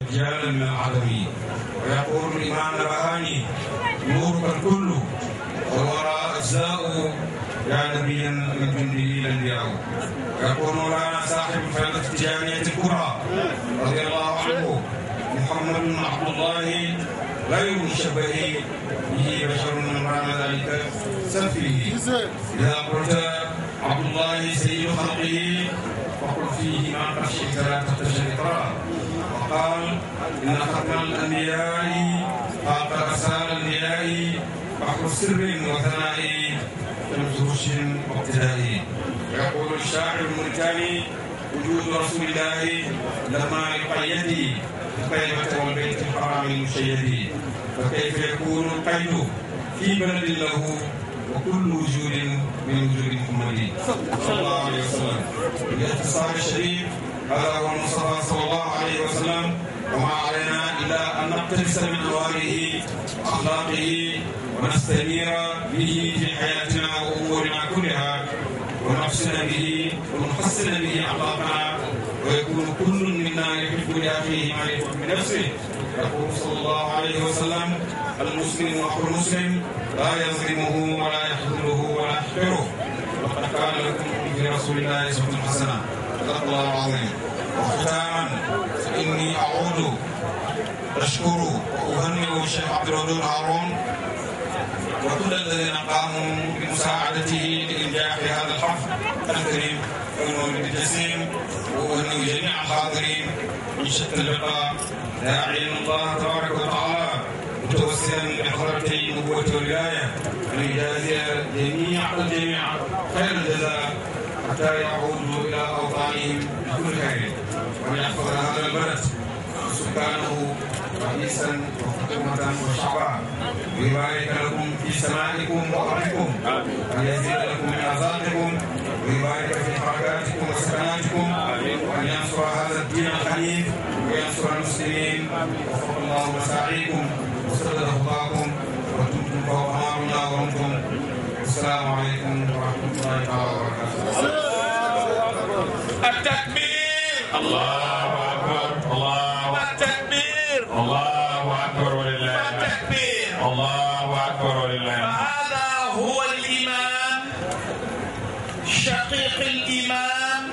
رجالا من العالمين ويقول الإمام البهاني نورك الكل والوراء أجزاء يا نبيا من جنده الأنبياء ويقول مولانا صاحب الفائدة التجارية الكبرى رضي الله عنه محمد بن عبد الله غير مشبه به بشر من رام ذلك سفيه إذا قلت عبد الله سيد خلقه فقل فيه ما قد شئت لا تخشى الإقرار وقال إن ختم الأنبياء فاق أرسال الأنبياء بحر سر وثناء شمس رشد واقتداء ويقول الشاعر الموريتاني وجود رسول الله لما يقيد الطيبة والبيت الحرام المشيد فكيف يكون القيد في بلد له وكل وجود من وجود محمد صلى الله عليه وسلم باختصار الشديد هذا هو المصطفى صلى الله عليه وسلم وما علينا الا ان نقتبس من انواره واخلاقه ونستنير به في حياتنا وامورنا كلها ونحسن به ونحسن به اخلاقنا ويكون كل منا يحب لاخيه ما يحب لنفسه يقول صلى الله عليه وسلم المسلم اخو المسلم لا يظلمه ولا يخذله ولا يحقره وقد كان لكم في رسول الله اسوه حسنه صدق الله العظيم وختاما فاني اعود اشكر واهنئ الشيخ عبد الودود هارون وكل الذين قاموا بمساعدته لانجاح هذا الحفل الكريم والمولد الجسيم واهنئ جميع الحاضرين من شتى اللقاء داعيا الله تبارك وتعالى متوسلا بحضرتي النبوة والولاية أن يجازي جميع الجميع خير الجزاء حتى يعودوا إلى أوطانهم بكل خير وأن يحفظ هذا البلد سكانه رئيسا وحكومة وشعبا ويبارك لكم في سمائكم وأرضكم وأن يزيد لكم من أرزاقكم ويبارك في حركاتكم وسكناتكم وأن ينصر هذا الدين الحنيف وينصر المسلمين وفق الله مساعيكم وسدد خطاكم وكنتم فوق امرنا وانتم السلام عليكم ورحمه الله تعالى وبركاته. التكبير الله اكبر الله التكبير الله اكبر ولله الحمد. التكبير الله اكبر ولله الحمد. فهذا هو الإمام شقيق الإمام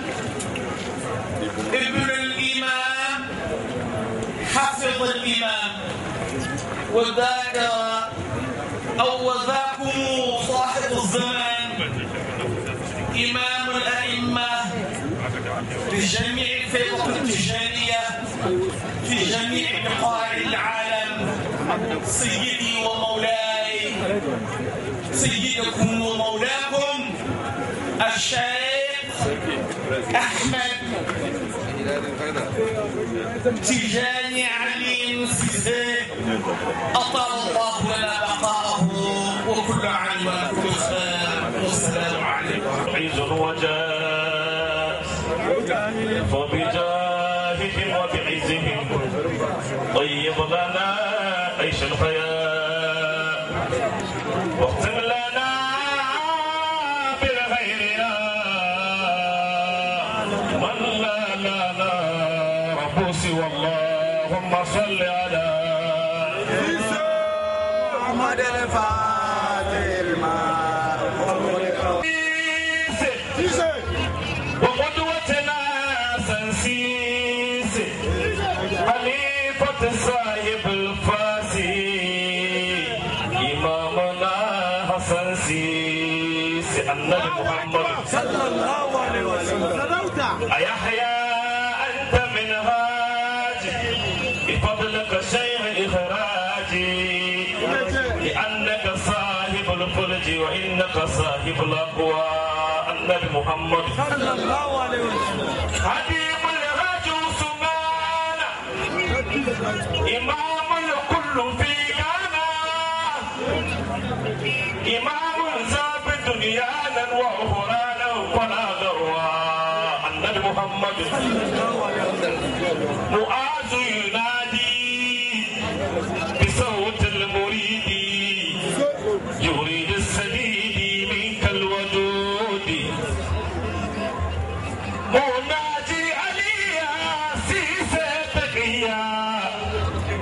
ابن الإمام حفظ الإمام وذاك أو وذاكم صاحب الزمان إمام الأئمة في جميع الفرق التجارية في جميع بقاع العالم سيدي ومولاي سيدكم ومولاكم الشيخ أحمد تجاني علي سيزي أطال الله لنا بقاءه وكل عام وكل خير والسلام عليكم عز وجاء فبجاههم وبعزهم طيب لنا عيش الحياة واختم لنا بالغيرنا من لا لا لا رب سوى اللهم صل على محمد الفاتح وقدوتنا سنسيس خليفة صاحب الفاسي إمامنا حسن سيس النبي محمد صلى الله عليه وسلم أيحيى أنت من هاج بفضلك شيخ إخراجي لأنك صاحب الفرج وإنك صاحب الأقوى النبي محمد صلى الله عليه وسلم حبيب الهاج عثمان إمام الكل في غانا إمام ثابت دنيانا وأخرانا ولا ذروة النبي محمد معاذ ينادي بصوت المريد يريد السديد منك الودود مناجي علي يا سيسي تقيا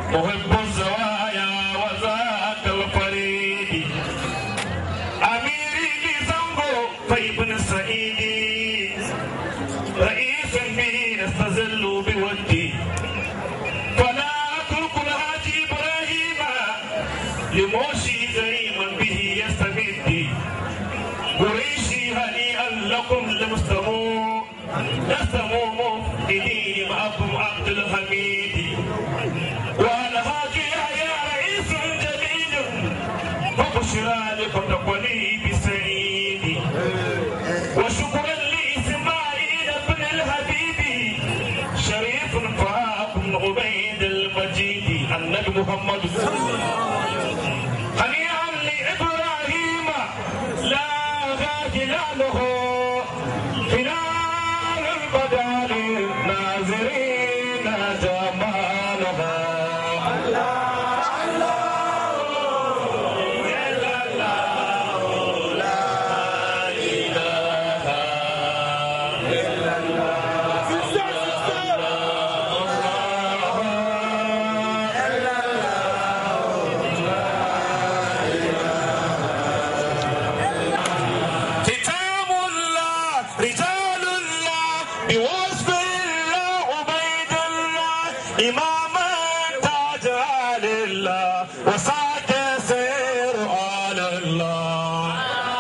محب الزوايا وذاك الفريد أميري لزنبو طيب سعيد رئيس به يستزل بودي فلا أترك الهادي إبراهيم لموشي زعيما به يستمد قريشي هنيئا لكم لمستمو نستمو مفقدي معكم عبد الحميد والهادي يا رئيس جليل وبشرى لكم تقولي بسعيد وشكرا لإسماعيل بن الحبيب شريف فاكم عبيد المجيد النبي محمد هنيئا لإبراهيم لا غاجلاله خلال البدر ناظرين جمالها ختام الله رجال الله بوصف الله عبيد الله إماما تاج آل الله وسعد سير آل الله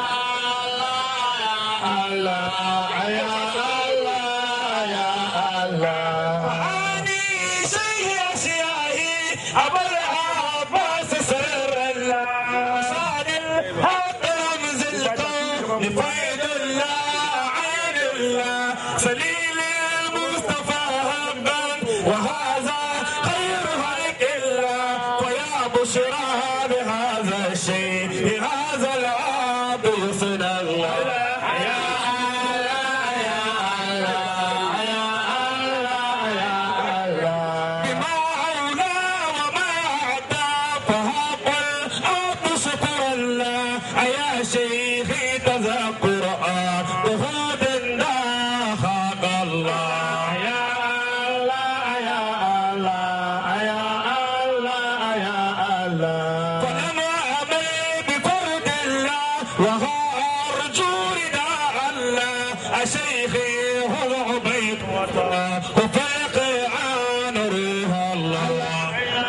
الله يا الله يا الله وعاني شيء أشيائي أبو العباس سر الله صار الحق رمز الكون لفيد الله عين الله سليل المصطفى هبا وهذا خير خلق الله ويا بشرى بهذا الشيء بهذا العاب يصنع الله يا الله يا الله يا الله يا الله بما أولى وما أعطى فهب الأرض شكر الله يا شيخي تذكر بهود خاق الله يا الله يا الله يا الله يا الله فأنا أمل بفرد الله وهو أرجو رداء الله شيخي هو عبيد الله وفيق عن ريها الله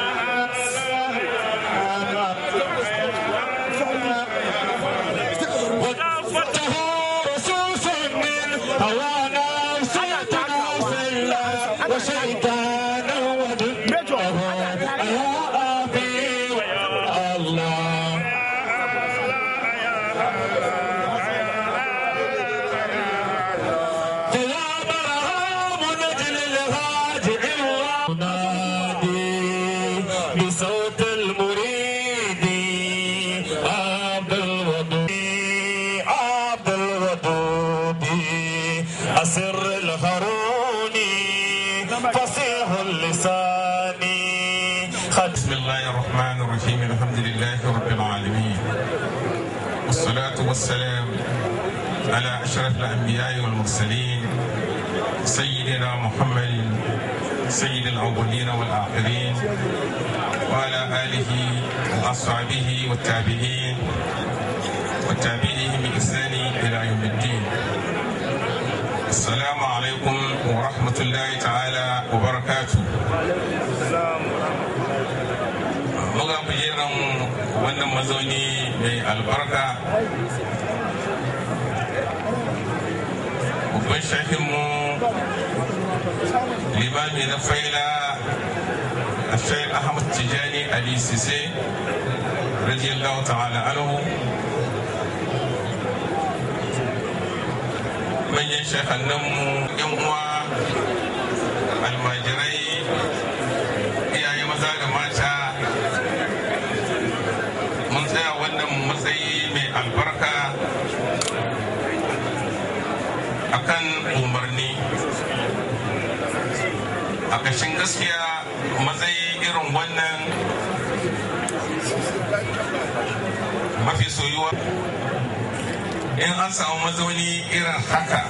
وقفته رصوص من هوانا سيدنا سلا وشيطانا ودمته يا أبي ويا الله فيا مرهام نجل الهاجع ونادي بصوت المريد عبد الودود عبد الودود أسر الهاروني فصيح اللسان بسم الله الرحمن الرحيم الحمد لله رب العالمين والصلاة والسلام على أشرف الأنبياء والمرسلين سيدنا محمد سيد الأولين والآخرين وعلى آله وأصحابه والتابعين والتابعين بإحسان إلى يوم الدين السلام عليكم ورحمة الله تعالى وبركاته muga kujeran wannan mazauni mai albarka babban shahinmu limami na faila a shayin ahmad tijani ali sise radiyallahu ta'ala anhu manyan shahannanmu yan uwa almajirai iyaye maza da mata mun tsaya wannan matsayi mai albarka akan umarni a kashin gaskiya matsayi irin wannan mafi soyuwa in an samu mazauni irin haka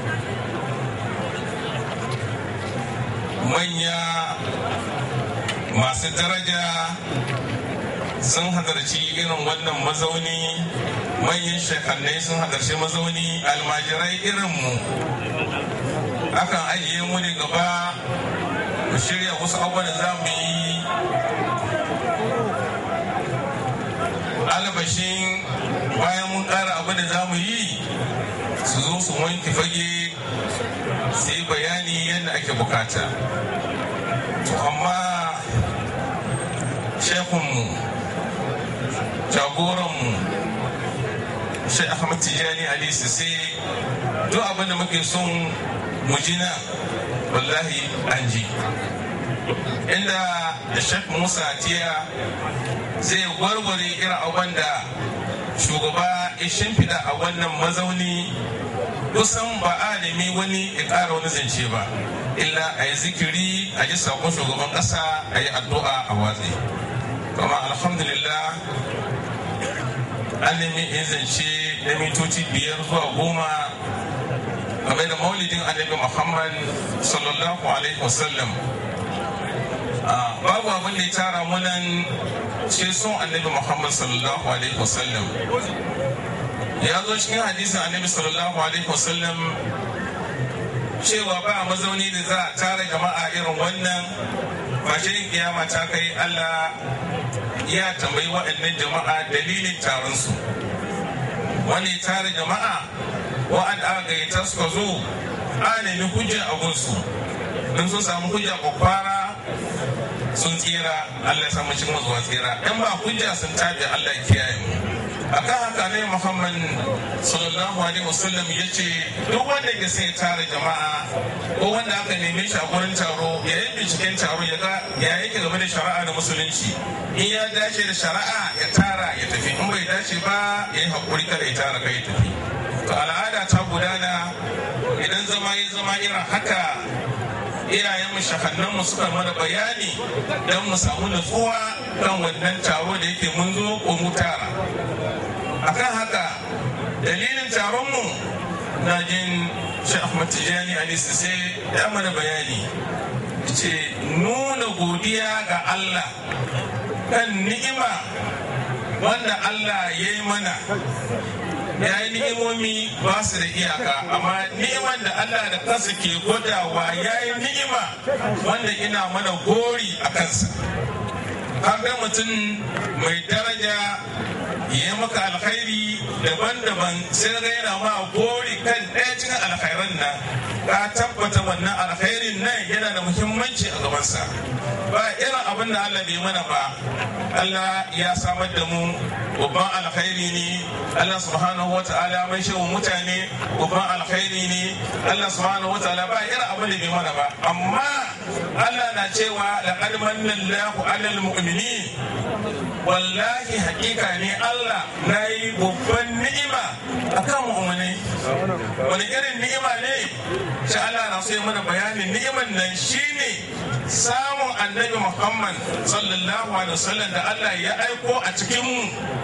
manya masu daraja sun hadarci irin wannan mazauni manyan shekannai sun hadarci mazauni almajirai irinmu akan ajiye mu ne gaba mu shirya wasu abubuwan da za mu yi albashin bayan mun ƙara abin da za mu yi su zo su wanke fage su yi bayani yadda ake bukata to amma shekunmu jagoranmu shai ahmad tijani ali sai duk abin da muke son mu ji na wallahi an ji inda da shek musa tiya zai warware irin abin da shugaba ya shimfiɗa a wannan mazauni kusan ba a nemi wani ya ƙara wani zance ba illa a yi zikiri a ji sakon shugaban ƙasa a yi addu'a a watsi kuma alhamdulillah an nemi in zance na mitoci biyar zuwa goma game da maulidin annabi muhammad sallallahu alaihi wasallam babu abin da ya tara munan ce son annabi muhammad sallallahu alaihi wasallam ya zo cikin hadisin annabi sallallahu alaihi wasallam cewa ba mazauni da za a tara jama'a irin wannan fashe kiyama ta kai allah ya tambayi waɗannan jama'a dalilin taron su wani tara jama'a wa'anda aka gayyata suka zo a nemi hujja a gunsu in sun samu hujja kwakwara sun tsira Allah ya samu cikin zuwa tsira in ba hujja sun tabi Allah ya kiyaye mu akan haka ne Muhammad sallallahu alaihi wasallam ya ce duk wanda ya sai tara jama'a ko wanda aka neme shi a gurin taro ya yi binciken taro ya ga ya yake game da shari'a da musulunci in ya dace da shari'a ya tara ya tafi in bai dace ba ya yi hakuri kada ya tara kai ya tafi to al'ada ta gudana idan zama ya zama irin haka iyayen mu shahannan mu suka mana bayani don mu samu nutsuwa kan wannan taro da yake mun zo ko mu tara akan haka dalilin taron mu na jin shi Ahmad Tijani Ali Sise ya mana bayani ce nuna godiya ga Allah kan ni'ima wanda Allah ya yi mana ya yi ni'imomi ba su da iyaka amma ni'iman da Allah da kansa ke gwadawa ya yi ni'ima wanda ina mana gori a kansa ga mutum mai daraja ya maka alkhairi daban-daban sai ga yana ma gori kan ɗaya cikin alkhairan nan ka tabbata wannan alkhairin nan yana da muhimmanci a gabansa ba irin abin da Allah bai mana ba Allah ya samar da mu babban alkhairi ne Allah subhanahu wa ta'ala mai shi mutane babban alkhairi ne Allah subhanahu wa ta'ala ba irin abin da bai mana ba amma Allah na cewa laqad manna Allahu 'alal mu'minin wallahi hakika ne Allah na yi babban ni'ima akan mu'minai wani irin ni'ima ne shi Allah na so ya mana bayanin ni'iman nan shine samun annabi Muhammad sallallahu alaihi wasallam da Allah ya aiko a cikin mu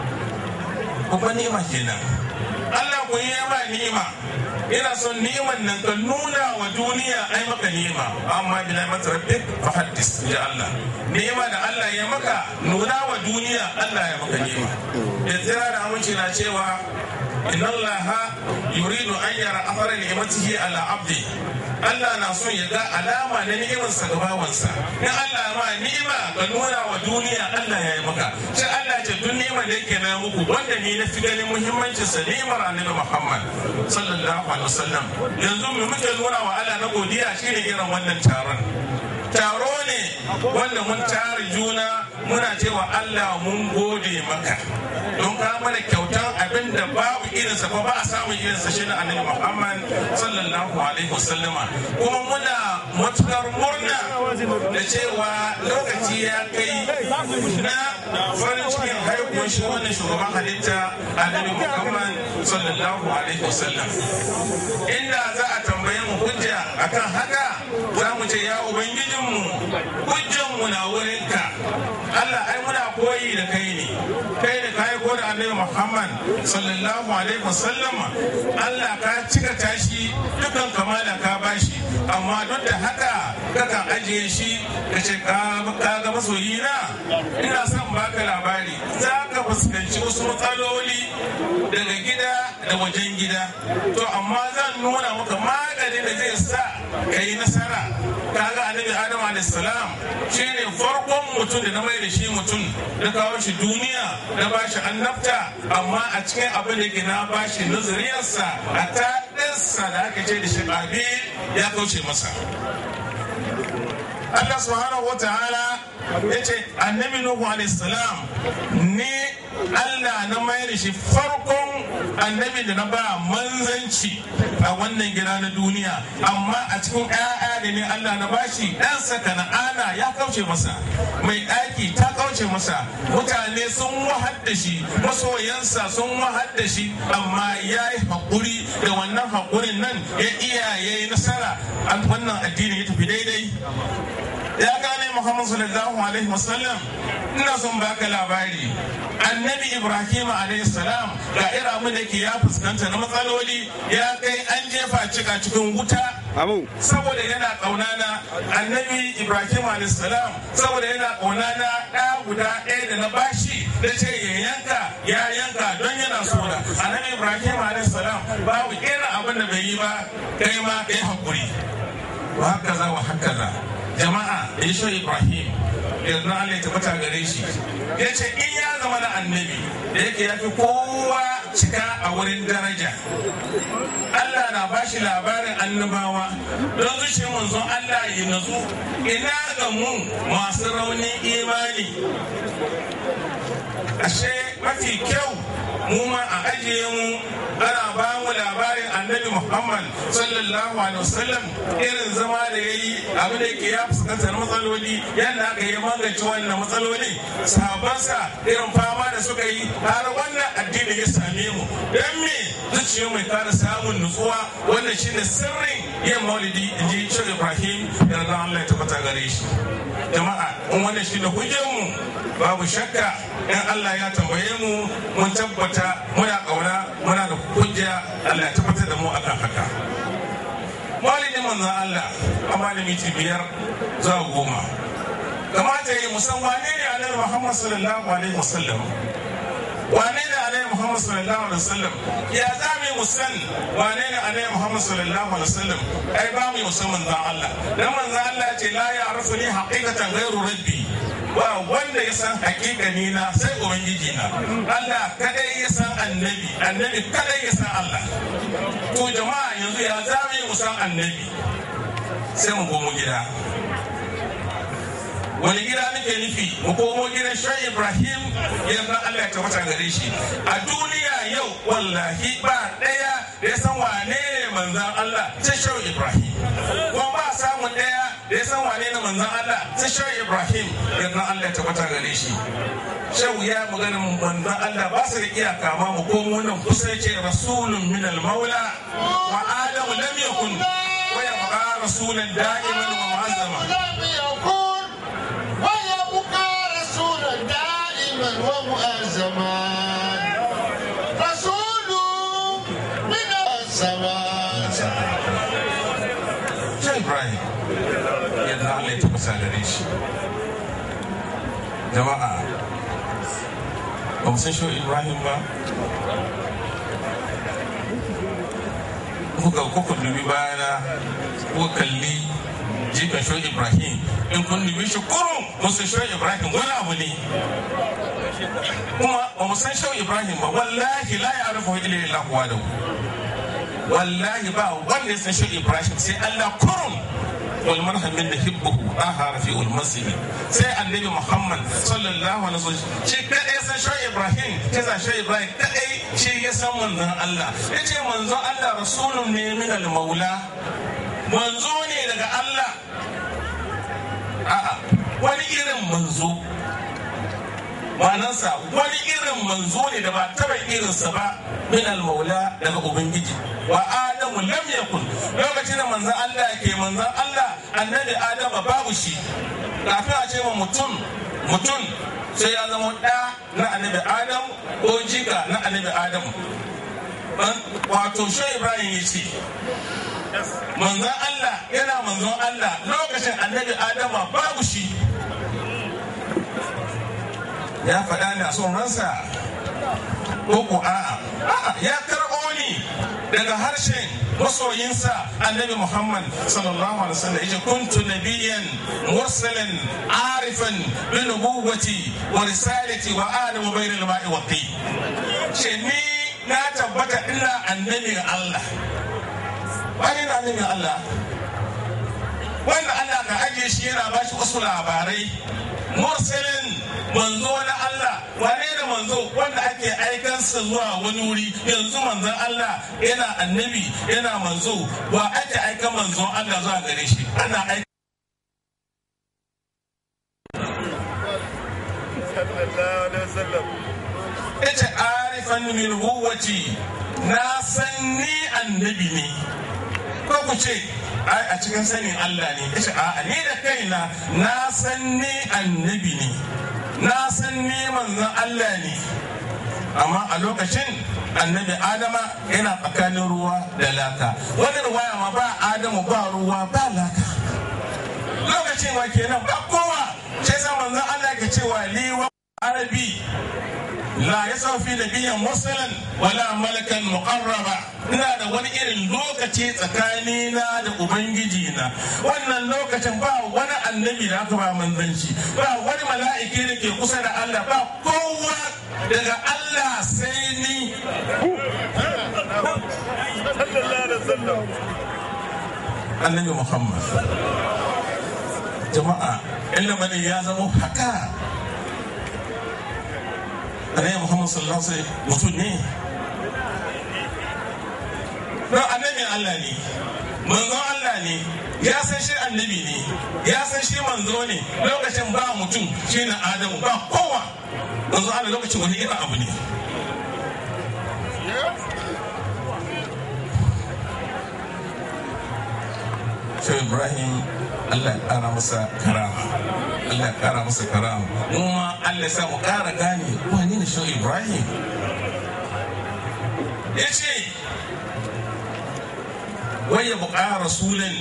babban ni'ima kenan Allah ku yi ma ni'ima ina son ni'iman nan ka nuna wa duniya ai maka ni'ima amma bi ni'mat rabbik fa haddis ya Allah ni'ima da Allah ya maka nuna wa duniya Allah ya maka ni'ima da tsira da aminci na cewa inna Allah yuridu an yara athara ni'matihi ala abdi Allah na son ya ga alama na ni'imarsa ga bawansa in Allah ma ni'ima ka nuna wa duniya Allah ya yi maka sai Allah ce duk ni'imar da yake na muku wanda ni na fi ganin muhimmancin sa ni'imar annabi Muhammad sallallahu alaihi wasallam yanzu mu muke nuna wa Allah na godiya shine irin wannan taron taro ne wanda mun tare juna muna cewa Allah mun gode maka don ka mana kyautan abin da babu irinsa ko ba a samun irinsa shi na annabi Muhammad sallallahu alaihi wasallama kuma muna matukar murna da cewa lokaci ya kai na farin cikin haihuwar shi wannan shugaban halitta annabi Muhammad sallallahu alaihi wasallam inda za a tambaye mu hujja akan haka za mu ce ya ubangijinmu hujjanmu na wurinka Allah ai muna koyi da kai ne kai da kai ko da annabi Muhammad sallallahu alaihi wasallam Allah ka cika tashi dukan kamala ka bashi amma duk da haka kakan ajiye shi ka ce ka ga masoyina ina son baka labari za ka fuskanci wasu matsaloli daga gida da wajen gida to amma zan nuna maka maganin da zai sa ka yi nasara kaga annabi adam alaihissalam shine farkon mutum da na mai da shi mutum da kawo shi duniya da ba shi annabta amma a cikin abin da ke na ba shi nazariyarsa a ta ɗansa da aka ce da shi ƙabil ya kauce masa Allah subhanahu wa ta'ala ya ce annabi Nuhu alaihissalam ne Allah na mayar da shi farkon annabi da na ba manzanci a wannan gida na duniya amma a cikin ƴaƴa da ne Allah na bashi ɗansa kana'ana ya kauce masa mai ɗaki ta kauce masa mutane sun wahar da shi masoyansa sun wahar da shi amma ya yi haƙuri da wannan haƙurin nan ya iya ya yi nasara wannan addini ya tafi daidai ya gane Muhammad sallallahu alaihi wasallam ina son baka labari annabi Ibrahim alaihi salam ga ira mu da ke ya fuskanta na matsaloli ya kai an jefa cika cikin wuta saboda yana kauna na annabi Ibrahim alaihi salam saboda yana kauna na ɗa guda ɗaya da na bashi da ce ya yanka ya yanka don yana so da annabi Ibrahim alaihi salam babu irin abin da bai yi ba kai ma kai hakuri wa haka za wa haka za jama'a ya shi ibrahim yanzu Allah ya tabbata gare shi ya ce in ya zama na annabi da yake ya fi kowa cika a wurin daraja Allah na ba shi labarin annabawa don zuciyar manzon Allah ya nazu ina ga mu masu raunin imani ashe mafi kyau mu ma a ajiye mu ana ba mu labarin annabi muhammad sallallahu alaihi wasallam irin zama da ya yi abin da ke ya fuskantar matsaloli yadda aka yi magance wannan matsaloli sahabansa irin fama da suka yi har wannan addini ya same mu don me zuciya mai kara samun nutsuwa wannan shine sirrin yin maulidi in ji shi ibrahim yarda allah ya tabbata gare shi jama'a in wannan shine hujjar mu babu shakka in allah ya tambaye mu mun tabbata muna kauna muna da hujja Allah ya tabbatar da mu akan haka walidin manzon Allah a malami biyar zuwa goma kamata yi musan wane ne alaihi Muhammad sallallahu alaihi wasallam wane ne alaihi Muhammad sallallahu alaihi wasallam ya za mu musan wane ne alaihi Muhammad sallallahu alaihi wasallam ai ba mu musan manzon Allah dan manzon Allah ce la ya arfuni haqiqatan ghairu rabbi ba wanda ya san hakikani na sai ubangiji na Allah kadai ya san annabi annabi kadai ya san Allah to jama'a yanzu ya zame mu san annabi sai mu komo gida wani gida nake nufi mu komo gidan shan ibrahim yanzu Allah ya tabbata gare shi a duniya yau wallahi ba daya da ya san wane ne manzan Allah sai shan ibrahim kuma ba samun daya da ya san wane ne manzan Allah sai shan Ibrahim yanzu Allah ya tabbata gare shi shehu ya magana manzan Allah ba su da iyaka ma mu komo nan kusa yake rasulun min al-maula wa adamu lam yakun wa yabqa rasulan da'iman wa mu'azzama ويبقى رسولا دائما ومؤزما رسول من السماء Shehu Ibrahim yanzu Allah ya tabbata gare shi jama'a ba mu san shehu Ibrahim ba kuka kuka dubi bayana kuka kalli jikan shehu Ibrahim in kun dubi shi kurun musu shehu Ibrahim wani abu ne kuma ba mu san shehu Ibrahim ba wallahi la ya rufu ila illa huwa da wallahi ba wanda ya san shehu Ibrahim sai Allah kurun والمرهم من نحبه طه رفيع المسجد سي النبي محمد صلى الله عليه وسلم شي كدai san shi Ibrahim kaza shi Ibrahim kadai shi ya san manzon Allah yace manzon Allah rasulun ne min al-maula manzo ne daga Allah a'a wani irin manzo manansa wani irin manzo ne da ba taba irinsa ba min al-maula daga ubangiji wa adamu lam yakun lokacin da manzon Allah ke manzon Allah annabi adama babu shi kafin a ce ma mutum mutum sai ya zama ɗa na annabi adam ko jika na annabi adam wato shi ibrahim ya ce manzon Allah yana manzon Allah lokacin annabi Adama babu shi ya faɗa ne a son ransa ko ko a'a a'a ya karɓo ni daga harshen masoyinsa annabi Muhammad sallallahu alaihi wasallam yace kuntu nabiyyan mursalan arifan bi nubuwwati wa risalati wa adamu bainal ma'i wa tin ce ni na tabbata ina annabin Allah wani na annabin Allah wanda Allah ka ajiye shi yana ba shi wasu labarai mursalin manzo na Allah wane da manzo wanda ake aikansa zuwa wani wuri yanzu manzon Allah yana annabi yana manzo wa ake aikan manzon Allah zuwa gare shi ana aika ita arifan min huwati na san ni annabi ne ko ku ce ai a cikin sanin Allah ne ita a ni da kaina na san ni annabi ne na san ni manzon Allah ne amma a lokacin annabi adama yana tsakanin ruwa da laka wani ruwaya ma ba adamu ba ruwa ba laka lokacin wa kenan ba kowa sai sa manzon Allah ke cewa liwa arabi la ya saufi da biyan musulun wala malakan muqarraba ina da wani irin lokaci tsakanina da ubangiji na wannan lokacin ba wani annabi da aka ba manzanci ba wani mala'iki da ke kusa da Allah ba kowa daga Allah sai ni annabi Muhammad jama'a ilimin ya zama haka annabi muhammad sallallahu alaihi wasallam mutum ne don annabin allah ne manzon allah ne ya san shi annabi ne ya san shi manzo ne lokacin ba mutum shi na adamu ba kowa manzo allah lokacin wani irin abu ne Shehu Ibrahim Allah ya kara masa karama Allah ya kara masa karama mu ma Allah ya sa mu kara gane wani ne Shehu Ibrahim ya ce waya buƙa rasulun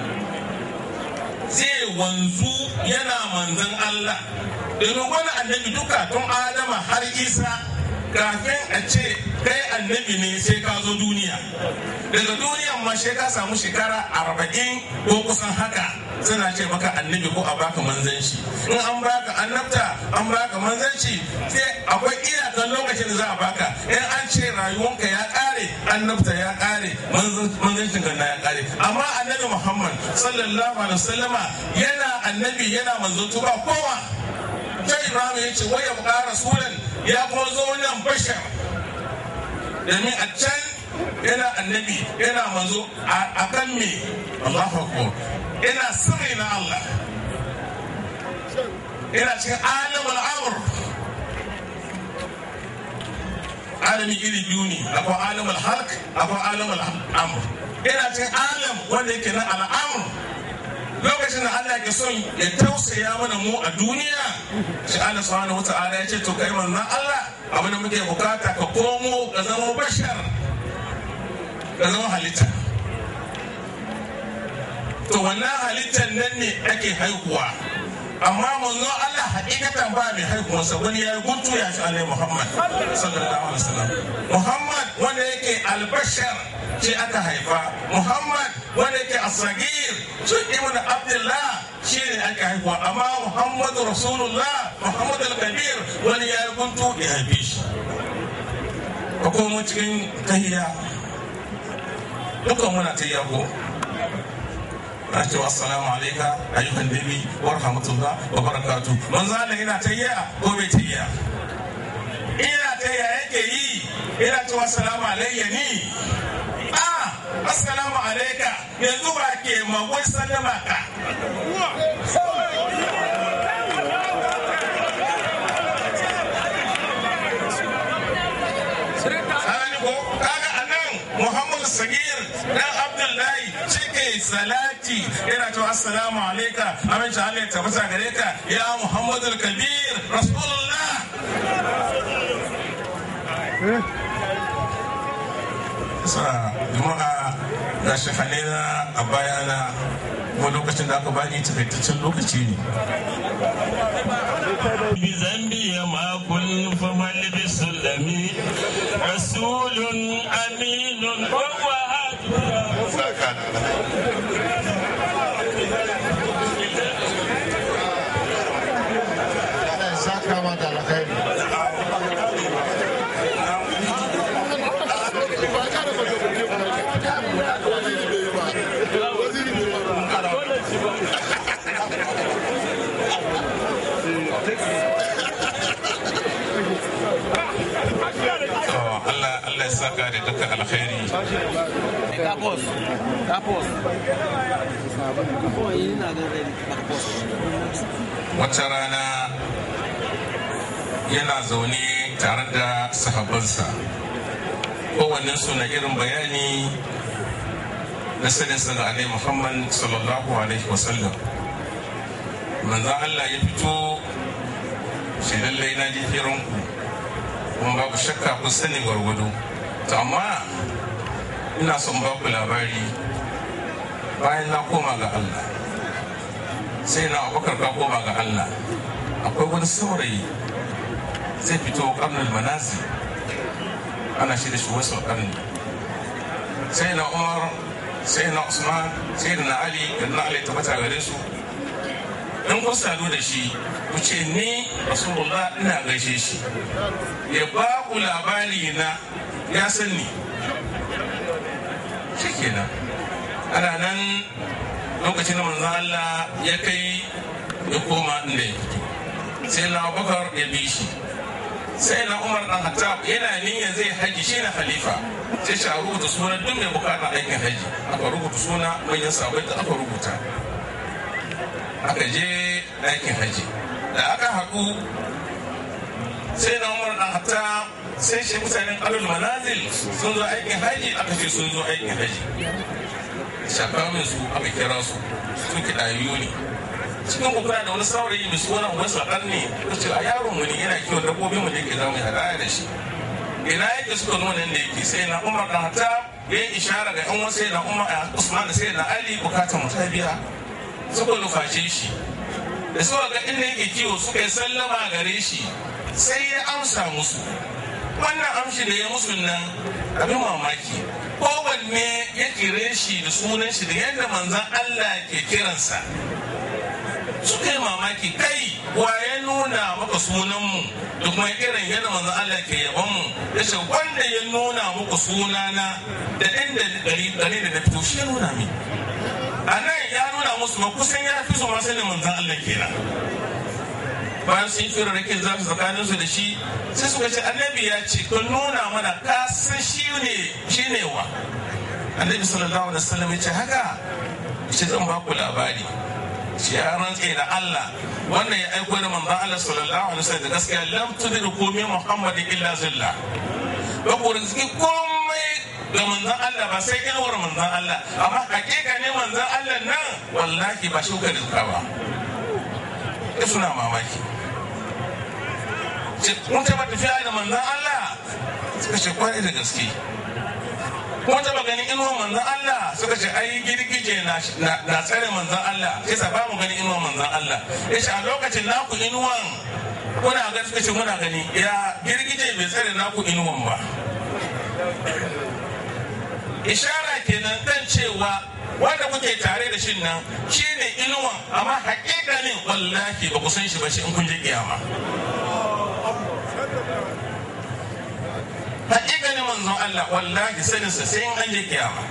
zai wanzu yana manzan Allah domin wani annabi duka tun Adama har Isa kafin a ce kai annabi ne sai ka zo duniya daga duniyan ma sai ka samu shekara arba'in ko kusan haka suna ce maka annabi ko a baka manzanci in an baka annabta an baka manzanci sai akwai iyakan lokacin da za a baka in an ce rayuwanka ya kare annabta ya kare manzancin ganna ya kare amma annabi muhammad sallallahu alaihi wasallama yana annabi yana manzo ba kowa sai ibrahim ya ce waya buƙa rasulan ya kuma zo nan bashar domin a can yana annabi yana manzo a kan me Allahu akbar yana sirri na Allah yana cikin alamul amr alami iri biyu ne akwai alamul halk akwai alamul amr yana cikin alam wanda yake na al'amr lokacin da Allah ke son ya tausaya mana mu a duniya shi Allah subhanahu wata'ala ya ce to kai manzon Allah abin da muke bukata ka komo ka zama bashar ka zama halitta to wannan halittar nan ne ake haihuwa amma manzo Allah hakikatan ba mai haihuwa sa wani ya guntu ya shi alai Muhammad sallallahu alaihi wasallam Muhammad wanda yake albashar shi aka haifa Muhammad wanda yake asagir shi ibn Abdullah shi ne aka haifa amma Muhammad Rasulullah Muhammad al-Kabir wani ya guntu ya haife shi ka komo cikin tahiya dukkan muna tahiya ko na cewa assalamu alaika ayyukan nabi wa rahmatullah wa barakatuh manzo Allah ina tayya ko bai tayya ina tayya yake yi ina cewa assalamu alayya ni ah assalamu alaika yanzu ba ke magwai sallama ka Muhammad Sagir dan Abdullahi cike salati yana cewa assalamu alaika amince Allah ya tabbata gare ka ya Muhammad al-Kabir Rasulullah sa jama'a na ga shi hanena a bayana kuma lokacin da aka bani takaitaccen lokaci ne بذنبي ما كن فمن بالسلم رسول امين وهو Allah ya saka ma da alkhairi To, Allah Allah ya saka da dukkan alkhairi wata rana yana zaune tare da sahabbansa kowannen su na irin bayani na sanin ga alai muhammad sallallahu alaihi wasallam manzan allah ya fito shi lallai na ji hiranku kuma babu shakka kun sani gwargwado to amma ina son ba ku labari bayan na koma ga allah sai na abubakar ka koma ga allah akwai wani saurayi zai fito karnin manazi ana shi da shi wasu karni sai na umar sai na usman sai da na ali da na ali tabbata gare su in kun sadu da shi ku ce ni rasulullah ina gaishe shi ya ba ku labari na ya san ni shikenan ana nan lokacin da manzon Allah ya kai ya koma inda ya fito sai na bakar ya bi shi sai na umar dan hattab yana niyyar zai haji shi na khalifa sai shi a rubuta suna duk mai bukatar aikin haji aka rubuta suna manyan sabai da aka rubuta aka je aikin haji da aka haɗu sai na umar dan hattab sai shi mutanen alul manazil sun zo aikin haji aka ce sun zo aikin haji shakamin su aka kira su su kiɗayu ne cikin kuna da wani saurayi mai suna wasu ne ko ce a yaron mu ne yana kiwon dabbobin mu da yake zama hadaya da shi ina yake suka nuna da yake sai na umar dan hata ya yi ishara ga yan wasu na umar a usman da sai na ali bukatar mu ta biya suka nufashe shi da suka ga inda yake kiwo suka yi sallama gare shi sai ya amsa musu wannan amshi da ya musu nan abin mamaki kowanne ya kire shi da sunan shi da yadda manzan Allah ke kiransa suka yi mamaki kai wa ya nuna maka sunanmu da kuma irin yadda manzan Allah ke yaban mu ya ce wanda ya nuna muku sunana da inda gari da na fito shi ya nuna min a nan ya nuna musu ma kusan ya fi su ma sanin manzan Allah kenan bayan sun fi rarrakin za su tsakanin su da shi sai suka ce annabi ya ce ka nuna mana ka san shi ne shi ne wa annabi sallallahu alaihi wasallam ya ce haka shi zan ba ku labari shi ya rantse da Allah wannan ya aiko da manzon Allah sallallahu alaihi wasallam da gaskiya lam tudriku min muhammadin illa zilla ba ku rizki komai ga manzon Allah ba sai inuwar manzon Allah amma hakika ne manzon Allah nan wallahi ba shi ka rizka ba suna mamaki mun taba tafiya da manzan Allah suka ce kwarai da gaske kuma taba ganin inuwar manzan Allah suka ce ai girgije na tsare manzan Allah sai sa ba mu ganin inuwar manzan Allah ya ce a lokacin naku inuwan kuna gani suka ce muna gani ya girgije bai tsare naku inuwan ba ishara kenan kan cewa wanda kuke tare da shin nan shi ne inuwan amma hakikanin wallahi ba ku san shi ba shi in kun je kiyama hakikanin manzon Allah wallahi saninsa sai in an je kiyama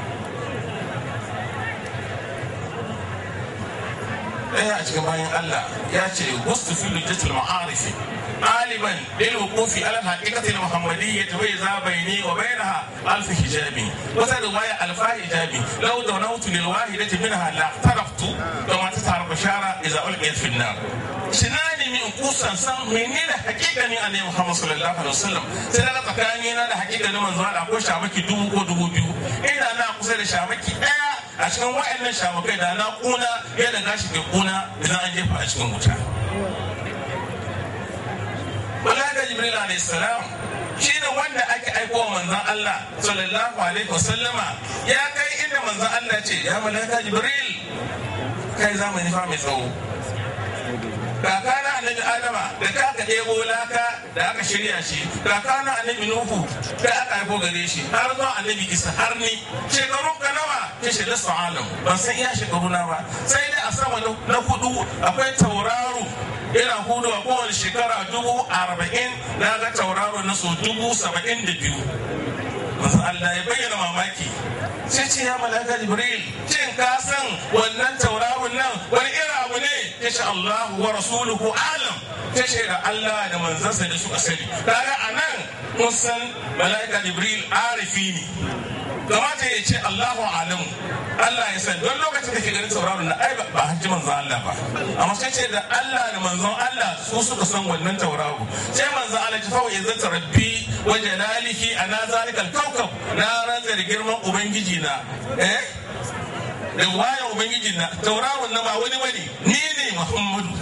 ɗaya a cikin bayan Allah ya ce wasu fi lujjatul ma'arifi غالبا للوقوف على الحقيقة المحمدية وإذا بيني وبينها ألف حجاب وترواية ألف حجاب لو دونوت للواحدة منها لاقترفت كما تتعرف بشارة إذا ألقيت في النار shinani min kusan san menene hakika ne annabi Muhammad sallallahu alaihi wasallam sai daga tsakani na da hakika ne manzo Allah ko shamaki dubu ko dubu biyu ina na kusa da shamaki daya a cikin wa'annan shamakai da na kuna yadda gashi ke kuna idan an jefa a cikin wuta Malaika Jibril alayhi salam shi ne wanda ake aiko wa manzon Allah sallallahu alaihi wasallama ya kai inda manzon Allah ce ya malaka jibril kai zamani fa mai tsawo kaka na annabi adama da ka aka ɗebo laka da aka shirya shi kaka na annabi nuhu da aka haifo gare shi har zuwa annabi isa har ni shekarun ka nawa ta shi da alam ban san iya shekaru na ba sai dai a sama na hudu akwai tauraro ina hudu a kowane shekara dubu arba'in na ga tauraro na so dubu saba'in da biyu masu Allah ya bayyana mamaki sai ce ya malaka jibril shin ka san wannan tauraron nan wani irin abu ne ya ce Allah wa rasuluhu alam ta ce da Allah da manzansa da suka sani kaga a nan mun san malaka jibril arifi ne kamata ya ce Allahu alamu Allah ya san don lokacin da ke ganin tauraron na ai ba hajji manzon Allah ba amma sai ce da Allah da manzon Allah su suka san wannan tauraro sai manzon Allah ya fa wa izzata rabbi wa jalalihi ana zalikal kawkab na rantsa da girman ubangiji na eh da wayan ubangiji na tauraron na ba wani bane ni ne Muhammadu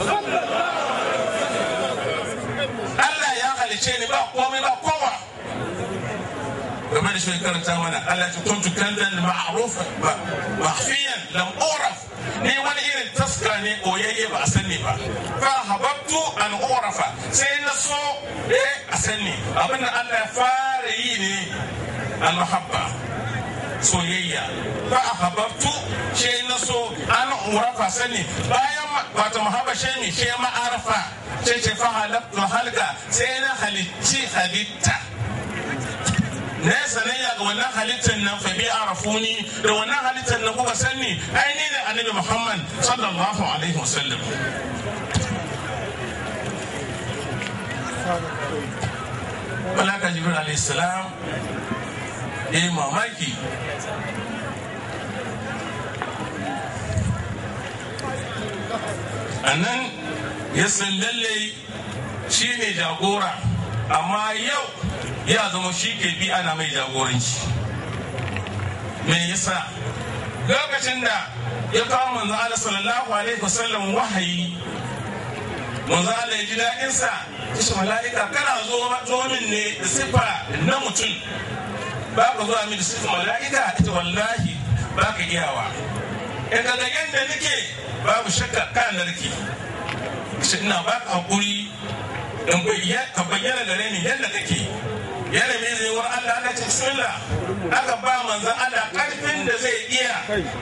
Allah ya halice ni ba komai ba kowa game da shi karanta mana Allah ya kuntu kanzan ma'ruf makhfiyan lam uraf ni wani irin taska ne oyayye ba a sani ba fa hababtu an urafa sai na so eh a sani abin da Allah ya fara yi ne al mahabba soyayya fa hababtu sai na so an urafa sani bayan wato mahabba shi ne shi ma'arafa sai ce fa halabtu halga sai na halicci halitta na ya sanayya ga wannan halittar nan fa bi arafuni da wannan halittar nan kuka sani ai ni da annabi Muhammad sallallahu alaihi wasallam Malaka Jibril alaihi salam ya yi mamaki a nan ya san lallai shi ne jagora amma yau ya zama shi ke bi ana mai jagoranci me yasa lokacin da ya kawo manzo Allah sallallahu alaihi wasallam wahayi manzo Allah ya ji daɗin sa shi mala'ika kana zo zo min ne da sifa na mutum ba ka zo min da sifa mala'ika ita wallahi ba ka iyawa in ka ga yadda nake babu shakka kan narki shi ina ba ka hakuri ka bayyana gare ni yadda kake yana mai zai wa Allah aka ce bismillah aka ba manzan Allah karfin da zai iya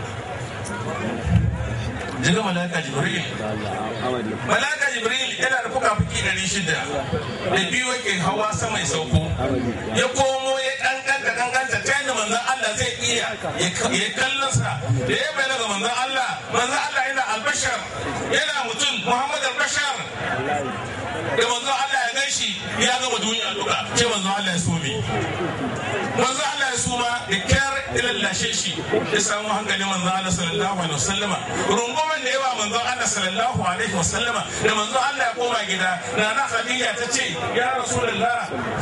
jiga malaka jibril malaka jibril yana da fuka fuki ɗari shida da biyu yake hawa sama ya sauko ya komo ya kankanta kankanta ta yadda manzan Allah zai iya ya kallon sa da ya bayyana ga manzan Allah manzan Allah yana albashar yana mutum Muhammad albashar da manzo Allah ya gan shi ya gama duniya duka ce manzo Allah ya sumi manzo Allah ya suma da kyar ilallashe shi ya samu hankali manzo Allah sallallahu alaihi wasallama runguman da yawa manzo Allah sallallahu alaihi wasallama da manzo Allah ya koma gida na na Khadija ta ce ya rasulullah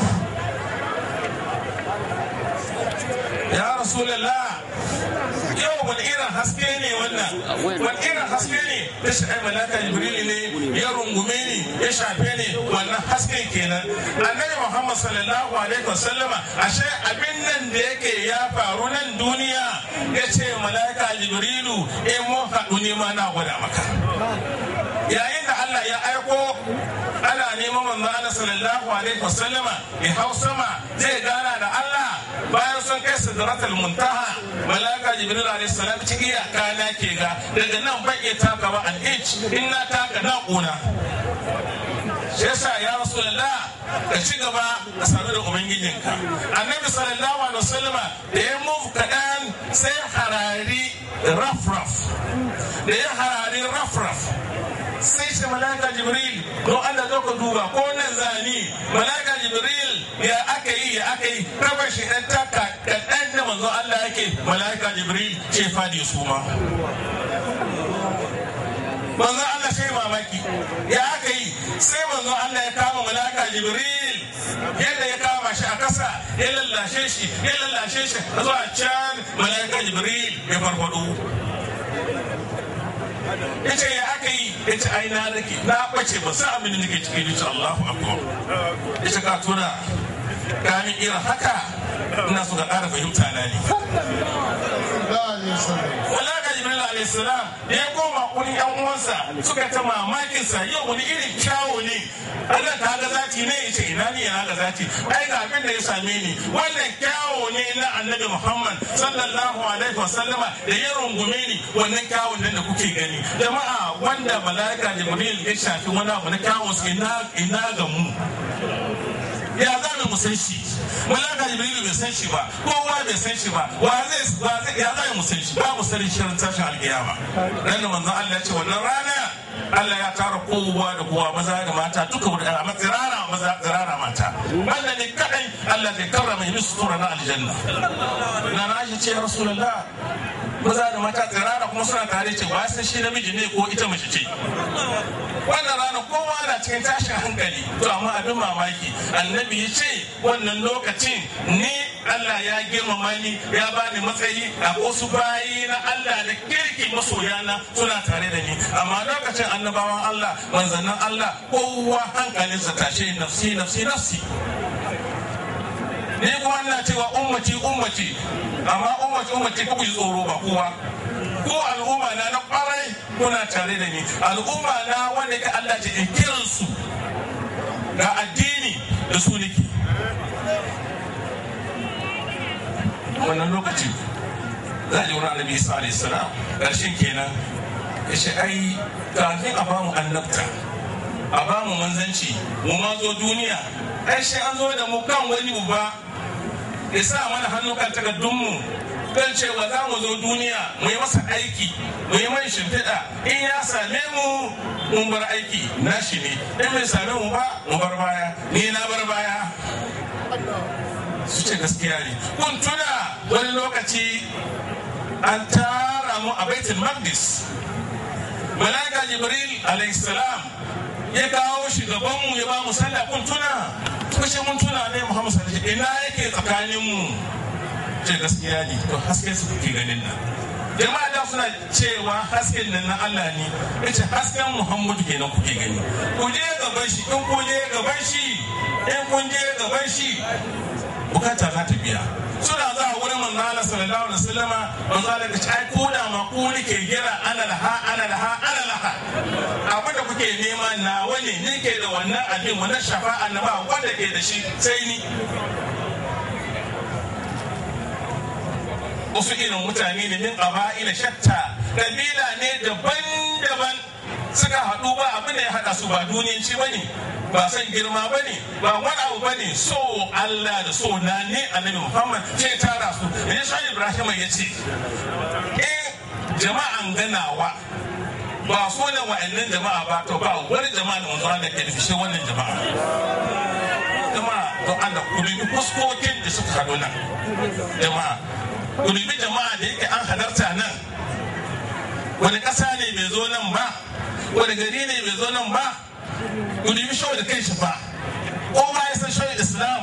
ya rasulullah yau wani irin haske ne wannan wani irin haske ne ta shi malaka jibril ne ya rungume ni ya shafe ni wannan hasken kenan annabi muhammad sallallahu alaihi wasallama ashe abin nan da yake ya faru nan duniya ya ce malaka jibrilu eh mun haɗu ne ma na gwada maka yayin da allah ya aiko ana neman manzo Allah sallallahu alaihi wasallama ya hau sama zai gana da Allah bayan sun kai sidratul muntaha malaka jibril alaihi salam ci iyaka na ke ga daga nan ban iya taka ba an inch in na taka na kuna shi yasa ya rasulullah ka ci gaba ka sanu da ubangijinka annabi sallallahu alaihi wasallama da ya move kaɗan sai harari raf-raf da ya harari raf-raf sai ce malaka jibril don Allah zo ka duba ko nan zani malaka jibril ya aka yi ya aka yi raba shi dan taka kaɗan da manzo Allah yake malaka jibril ce fadi su ma manzo Allah sai mamaki ya aka yi sai manzo Allah ya kama malaka jibril yadda ya kama shi a kasa ya lallashe shi ya lallashe shi zuwa can malaka jibril ya farfado ya ce ya aka yi ya ce ai na rage na bace ba sa abin da nake ciki ya ce Allahu akbar ya ce ka tuna kamin irin haka ina so ka ƙara fahimta na ne Malaka Jibril alayhi salam da ya koma wurin yan uwansa suka ta mamakin sa yau wani irin kyawu ne Allah ta ga zati ne yace ina ne yana ga zati ai ga abin da ya same ni wannan kyawu ne na Annabi Muhammad sallallahu alaihi wasallama da ya rungume ni wannan kyawun nan da kuke gani jama'a wanda malaka Jibril ya shafi wani abu na kyawun ina ina ga mu ya za mu san shi malaka jibrilu bai san shi ba kowa bai san shi ba wa zai wa zai ya za mu san shi ba mu sanin shirin tashin alkiyama dan da manzon Allah ya ce wannan rana Allah ya tara kowa da kowa maza da mata duka wuri a tsirara maza tsirara mata wannan ne kadai Allah zai karrama yi sutura na aljanna na na shi ce ya rasulullah maza da mata tsirara kuma suna tare ce ba sai shi namiji ne ko ita mace ce wannan rana kowa na cikin tashin hankali to amma abin mamaki annabi ya ce wannan lokacin ni Allah ya girmama ni ya bani matsayi a wasu bayi na Allah da kirki masoyana suna tare da ni amma lokacin annabawan Allah manzannin Allah kowa hankalinsa tashe nafsi nafsi nafsi ni kuma ina cewa ummati ummati amma ummati ummati ku yi tsoro ba kowa ko al'umma na na kwarai kuna tare da ni al'umma na wanda ka Allah ta in kiran su ga addini da su nake wannan lokaci za a ji wani annabi isa alayhi salam ƙarshen kenan ya ce ai kafin a bamu annabta a bamu manzanci mu ma zo duniya ai shi an zo da mu kan wani uba ya sa mana hannu kan takardunmu kan cewa za mu zo duniya mu yi masa aiki mu yi mai shimfiɗa in ya same mu mun bar aiki nashi ne in bai same mu ba mu bar baya ni na bar baya su ce gaskiya ne kun tuna wani lokaci an tara mu a baitul maqdis malaka jibril alayhi salam ya kawo shugabanmu ya ba mu sallah kun tuna kushe mun tuna ne muhammad sallallahu alaihi ina yake tsakanin mu ce gaskiya ne to haske su kuke ganin nan jama'a da suna cewa hasken nan na Allah ne yace hasken Muhammadu kenan kuke gani ku je gaban shi in ku je gaban shi in kun je gaban shi bukata za ta biya suna za a wurin manzo Allah sallallahu alaihi wasallam manzo Allah ya ce ai ko da ma ku nake gira ana laha ana laha ana laha abin da kuke nema na wani ne ke da wannan abin wannan shafa'a na ba wanda ke da shi sai ni wasu irin mutane ne min ƙaba'ila shatta ƙabila ne daban-daban suka haɗu ba abin da ya haɗa su ba duniyanci ba ne ba san girma ba ne ba wani abu ba ne so Allah da so na ne annabi Muhammad ce tara su da shi Ibrahim ya ce in jama'an ganawa ba so ne wa'annan jama'a ba to ba wani jama'a da manzo Allah ke nufi shi wannan jama'a jama'a don Allah ku dubi fuskokin da suka haɗu nan jama'a ku dubi jama'a da yake an halarta nan wani ƙasa ne bai zo nan ba wani gari ne bai zo nan ba ku dubi shawar da kai shi ba kowa ya san shawar islam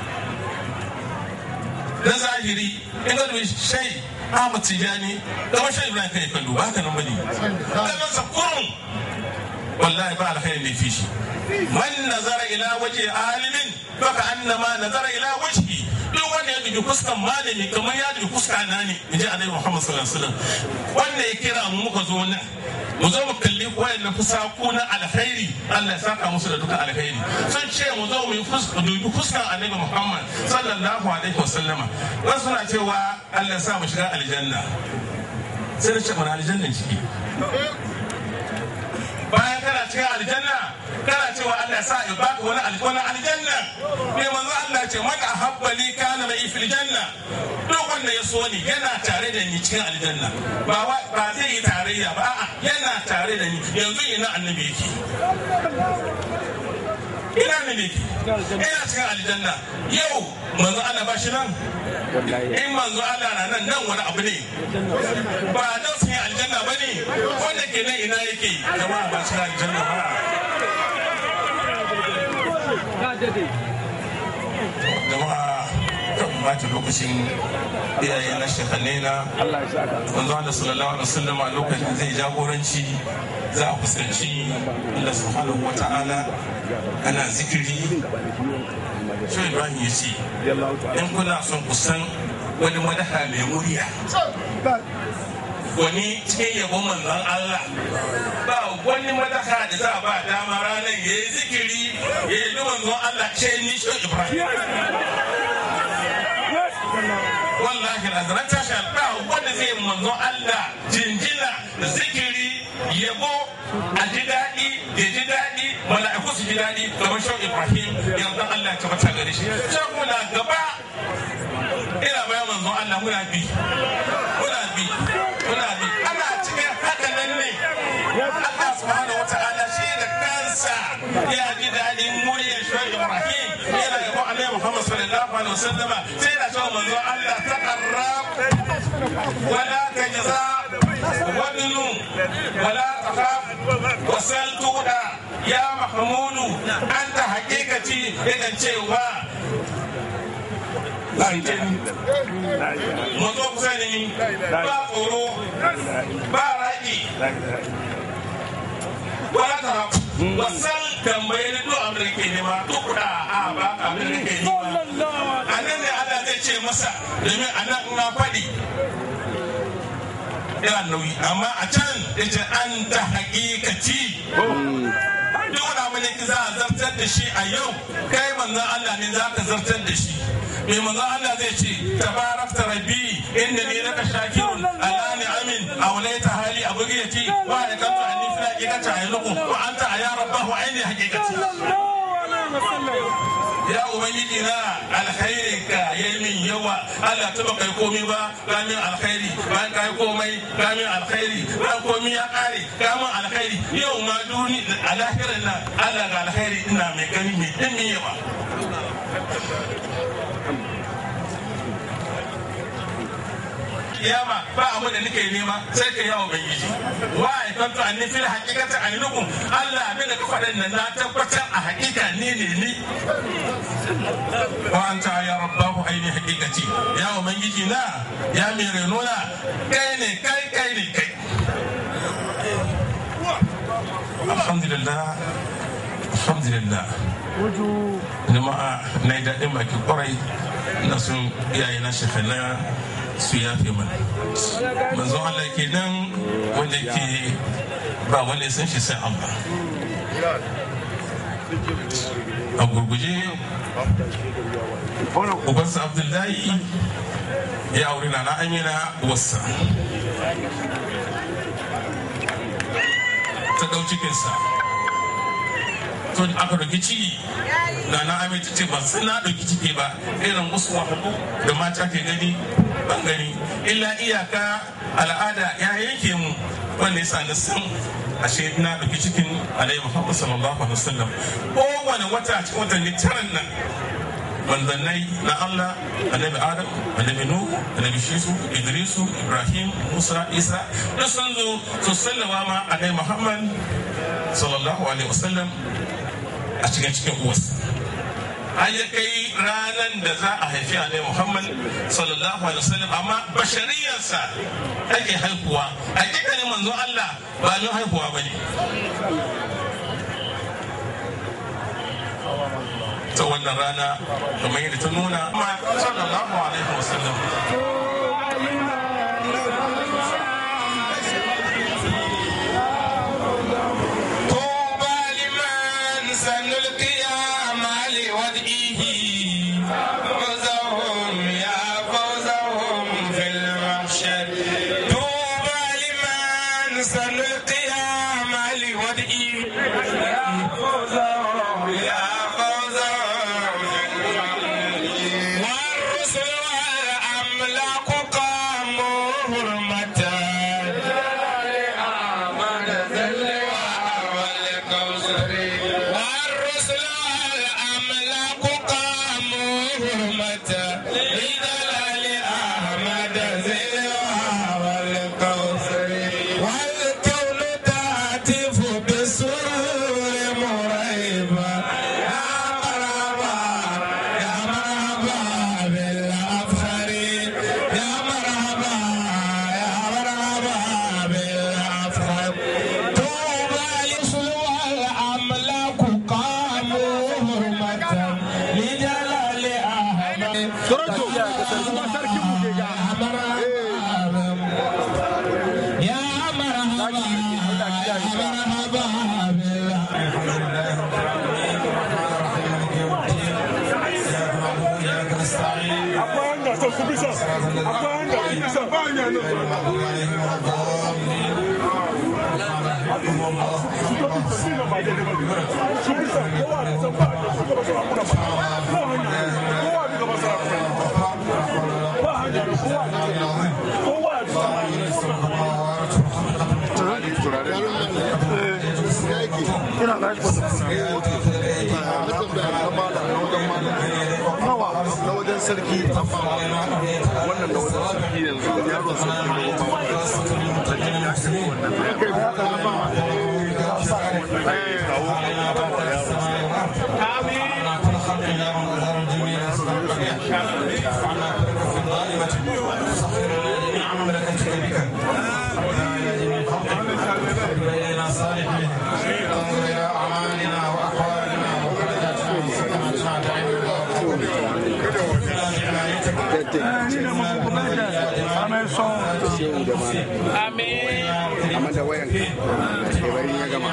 na zahiri in ga dubi shai Ahmad Tijani kamar shai Ibrahim kai kallo ba haka nan bane kamar sa kurun wallahi ba alkhairin da fi shi man nazara ila waje alimin baka annama nazara ila wajhi duk wanda ya dubi fuskan malami kamar ya dubi fuska na ne in ji annabi Muhammad sallallahu alaihi wasallam wanda ya kira mu muka zo nan mu zo mu kalli wayannan fusaku na alkhairi Allah ya saka musu da duka alkhairi sun ce mu zo mu dubi fuskan annabi Muhammad sallallahu alaihi wasallam wasu suna cewa Allah ya sa mu shiga aljanna sai da ce mana aljannan ciki bayan kana cikin aljanna kana cewa Allah ya sa ya baka wani wani aljanna ne manzo Allah ya ce man ahabba li kana mai fil janna duk wanda ya so ni yana tare da ni cikin aljanna ba ba zai yi tarayya ba a'a yana tare da ni yanzu ina annabi yake ina ne ne ina cikin aljanna yau manzo Allah ba shi nan in manzo Allah na nan nan wani abu ne ba nan sun yi aljanna ba ne wanda ke nan ina yake jama'a ba cikin aljanna ba jama'a mata lokacin iyaye na shekanne na wanzu Allah sallallahu alaihi wasallam a lokacin zai jagoranci za a fuskanci Allah subhanahu wa ta'ala ana zikiri shi Ibrahim ya ce in kuna son ku san wani madaha mai murya wani cikin yabon manzon Allah ba wani madaha da za a ba dama ranar ya yi zikiri ya yi manzon Allah ce ni shi Ibrahim wallahi azaran tashi ba wanda zai yi manzon Allah jinjina da zikiri yabo a ji daɗi ya ji daɗi mala'iku su ji daɗi kamar shan Ibrahim yardan Allah ya tabbata gare shi sai muna gaba ina bayan manzon Allah muna bi muna bi muna bi ana cikin haka nan ne Allah subhanahu wata'ala shi da kansa ya ji daɗin muryar shan Ibrahim yana yabo Annabi Muhammad sallallahu alaihi wasallam sai da cewa manzon Allah taqarrab wala tajza wadnu wala takhaf wasal tuda ya mahmudu anta haqiqati yakan cewa Mazo kusa da ni ba tsoro ba raki wala ta wasan tambaye ni duk abin da ke nema duk da a ba abin da ke nema a nan ne Allah zai ce masa domin a nan na faɗi yana nauyi amma a can ya ce an ta hakikaci duk wani abin da za a zartar da shi a yau kai manzon Allah ne za ka zartar da shi mai manzon Allah zai ce tabarakta rabbi inda ne laka shakirun ala ni'amin awlaita hali abugiyati wa da kantu anni fi haqiqati ayluku wa anta ya rabbahu aini haqiqati ya ubangiji na alkhairin ka yayi min yawa Allah ta baka komai ba ka min alkhairi bayan ka yi komai ka min alkhairi bayan komai ya kare ka min alkhairi yau ma duni a lahirin nan Allah ga alkhairi ina mai gani mai dimin yawa kiyama ba abin da nake nema sai ka yawo ubangiji wa aikantu anni fil haqiqati ainukum Allah abin da ka faɗa nan na tabbatar a haƙiƙa ne ne ni wa anta ya rabbahu aini haqiqati ya ubangiji na ya mai renona kai ne kai kai ne kai alhamdulillah alhamdulillah jama'a na yi daɗin baki kwarai na sun iyaye na shekana su yafe mana manzon Allah ke nan wanda ke ba wanda san shi sai Allah a gurguje ubansa abdullahi ya aure na na amina wasa ta ɗau cikinsa to aka ɗauki ciki na na amince ce ba sai na ɗauki ciki ba irin wasu wahalu da mata ke gani ban gani illa iyaka al'ada ya yanke mu wanda ya sani sun ashe na ɗauki cikin alayhi muhammad sallallahu alaihi wasallam kowane wata cikin watanni taran nan manzannai na Allah annabi Adam annabi Nuhu annabi Shisu Idrisu Ibrahim Musa Isa duk sun zo su sallama ma annabi Muhammad sallallahu alaihi wasallam a cikin cikin uwarsa har ya kai ranar da za a haifi a Muhammad sallallahu alaihi wasallam amma bashariyarsa ake haihuwa hakikanin manzo Allah ba mai haihuwa bane ta wannan rana kamar yadda ta nuna amma sallallahu alaihi wasallam طوبى لمن سنلقي مال ودئه فوزهم يا فوزهم في المحشر طوبى لمن سنلقي مال ودئه يا فوزهم يا فوزهم في المحشر والرسل والأملاك Toronto kuma sarkin mu ke ga يا مرحبا مرحبا بالله akwai hanya son ku bisa akwai hanya ku bisa ba hanya nan su bisa kowa da san ba hanya su gaba su hakura ba ba hanya kowa da gaba su hakura ba hanya kowa kowa da ina na shi nawa na wajen sarki amma wannan na wajen sarki yanzu yaron sarki ne ba wannan kai ba ka ba amma da wayan ka bari ya gama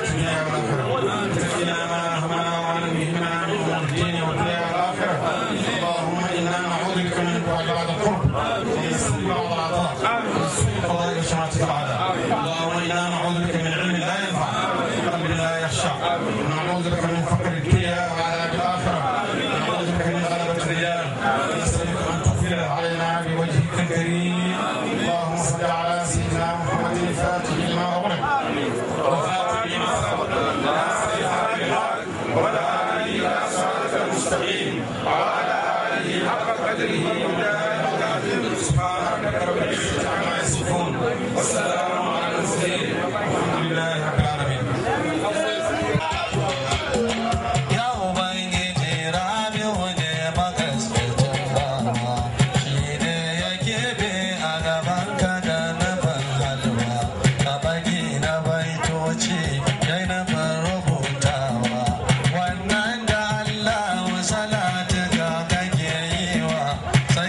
اللهم انا نعوذ بك من بعد القرب ومن سوء بعض العطاء ومن سوء قضاء وشماتة الاعداء اللهم انا نعوذ بك من علم لا ينفع وقلب لا يخشع ونعوذ بك من فقر الدنيا وعذاب الاخره ونعوذ بك من غلبة الرجال ونسالك ان تغفر علينا بوجهك الكريم اللهم صل على سيدنا محمد الفاتح لما اغلق والخاتم لما سبق ناصر الحق بالحق وعلى اله الى صراطك المستقيم وعلى اله حق قدره ومقداره سبحان ربك رب العزه عما يصفون والسلام على المرسلين والحمد لله رب العالمين Ya Ubangiji Rabi'u ne makaskacin bawa, shi ne ya keɓe a gaban ka da nufin halwa, a bagi na baitoci ya yi nufin rubutawa. Wannan da Allah salatu ga kake yi wa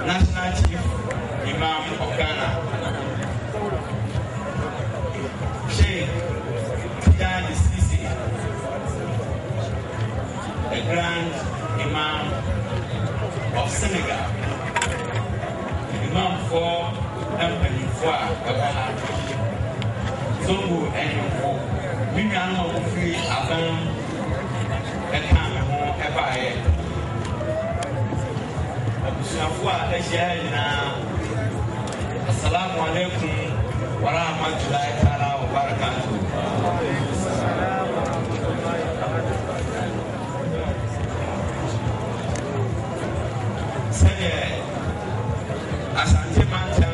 National Chief Imam of Ghana, Sheikh Tijani Sisi, the Grand Imam of Senegal, Imam for mpanyinfoɔ a ɛwɔ ha zongo ɛnyinfo me nuanom a wofiri aban ɛka me ho ɛbaeɛ abusuafoɔ a ahyia ha nyinaa assalamu alaikum warahmatullahi taala wabarakatuh sɛdeɛ asante mantam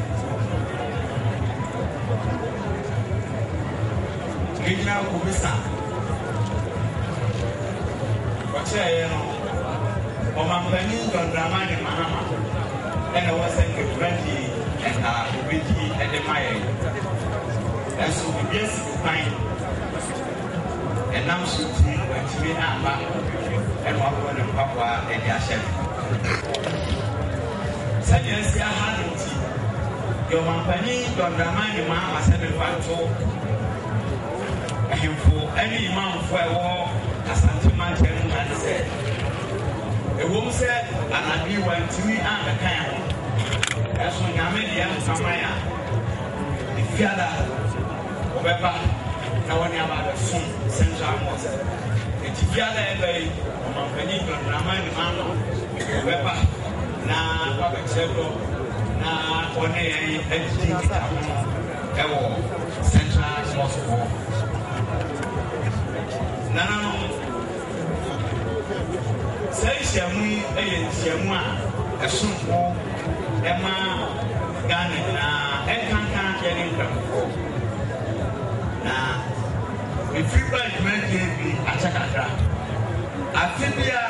regional commissioner ɔkyerɛeɛ no ɔmampanin dɔndramane mahama ɛna ɛwɔ sɛ nkekura di ɛna obɛdi ɛde ma yɛn ɛnso biribi asi kwan ɛnam so nti wantumi amba ɛna wakorɔ ne mpaboa ɛde ahyɛ no sɛdeɛ asi aha no nti deɛ ɔmampanin dɔndramane mahama sɛ mefa nto ahemfo ɛne imamfo a ɛwɔ asante mankyɛn mu ade sɛ ɛwom sɛ anadwe wantumi ammɛka ɛ ho ɛso nyame deɛ mfaman a efiada wɔbɛba na wɔne aba abɛsom central mosque ɛti fiada ɛbɛ yi ɔmampanin dɔndrama ne ma no wɔbɛba na wabɛkyerɛ dɔ na wɔne yɛn agyidi nkita ho ɛwɔ central mosque hɔ nananom saa nhyiamu yi yɛ nhyiamu a ɛsomfo ɛma ghana nyinaa ɛnkanka yɛne nkramfoɔ na ɛfiri ba adwumadie bi akyɛ kakra afe bi a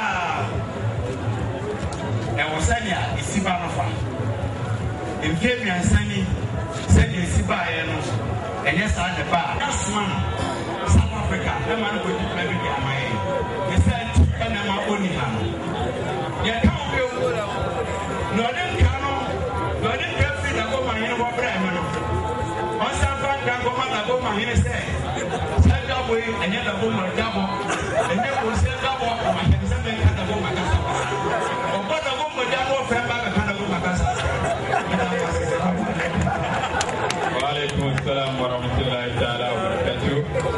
ɛwɔ sɛnea ɛsi ba no fa mfe mmiɛnsa ni sɛdeɛ ɛsi baeɛ no ɛnyɛ saa ne ba a asoma no south africa ɛma no kɔdi dwuma bi de ama yɛn ne sɛ ti ɛna ma ɔni ha no yɛka wo bio na ɔde nka no na ɔde nka firi dagoma hene hɔ brɛ me no ɔnsan fa nka nkɔma dagoma hene sɛ sɛ dwabɔ yi ɛnyɛ dagoma dwabɔ ɛnyɛ kɔnsɛ dwabɔ ɔmahyɛne sɛ mɛnka dagoma kasa ɔbɔ dagoma dwabɔ fɛ ba bɛka dagoma kasa وعليكم السلام ورحمة الله تعالى وبركاته.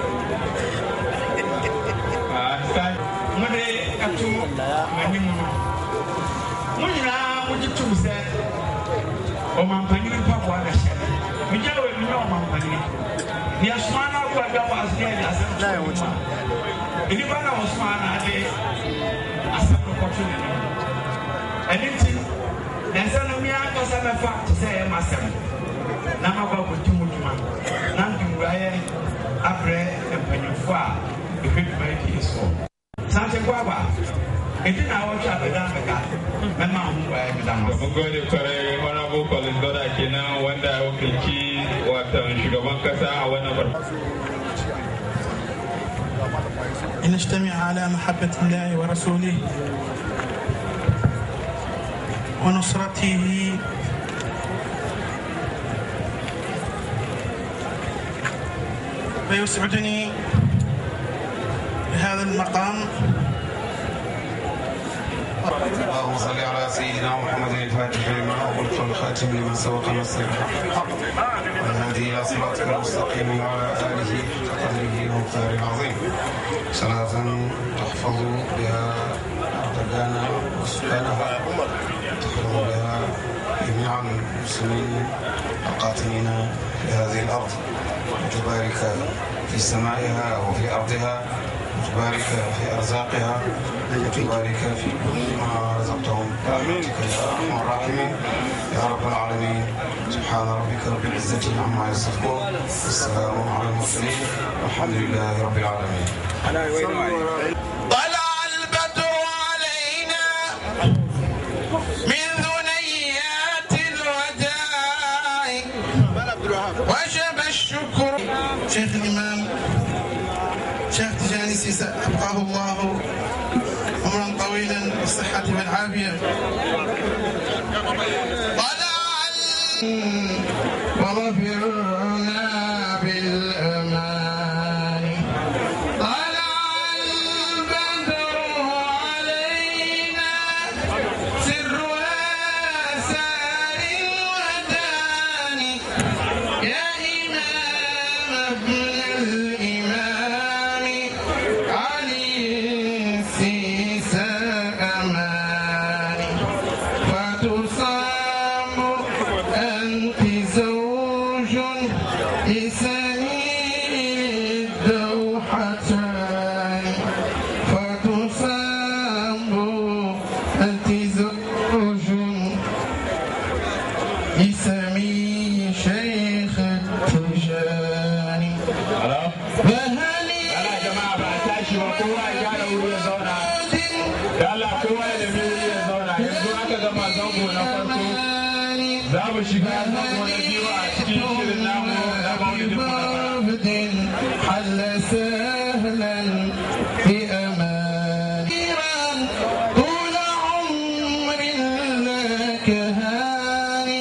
أحسن. mode ato m'anim no mo nyinaa mogye tom sɛ ɔmampanyini mpaboa na hyɛ megya wɔ ani na ɔmampanyini deɛ soma no abo a dwabɔ ase ne ɛde asɛm to wo ma nnipa na wɔsoma na ade asɛm no kɔto ne nim ɛno nti ɛnsɛ no me ankasa bɛfa te sɛ ɛyɛ m'asɛm na mabɔ akɔdi mu dwuma na ndwumwurayɛ abrɛ mpanyimfo a ɛhwɛ dwuma yi die soɔ sante kwaba ɛdi na wɔtwe abɛda mɛka mɛma ho waɛ meda mo Mun gode kwarai Honorable Collins Goda kenan wanda ya wakilci watan shugaban kasa a wannan farko. لنجتمع على محبة الله ورسوله ونصرته فيسعدني بهذا المقام اللهم صل على سيدنا محمد الفاتح لما أغلق الخاتم لما سبق نصر الحق والهادي إلى صراطك المستقيم وعلى آله قدره ومقداره العظيم صلاة تحفظ بها أرضنا وسكانها تحفظ بها جميع المسلمين القاتلين في هذه الأرض وتبارك في سمائها وفي أرضها وتبارك في أرزاقها وتبارك في كل ما رزقتهم برحمتك يا أرحم الراحمين يا رب العالمين سبحان ربك رب العزة عما يصفون والسلام على المرسلين والحمد لله رب العالمين طلع البدر علينا من ثنيات الوداع وجب الشكر شيخ الإمام شيخ تجاني سيسا أبقاه الله عمرا طويلا بالصحة والعافية وظفرنا بالأمان طلع البدر علينا سرها سار الودان يا إمام ابن الإمام علي السيسى أماني فتصام أنت زوج لسنين الدوحتان فتصام أنت زوج لسمي شيخ التجاني فهني Da Allah kowa ya nemi wuri ya zauna yanzu aka gama zango na farko za mu shiga zango na biyu a cikin shirin namu na maulidin عبد حل سهلا بأمان طول عمر لك هاني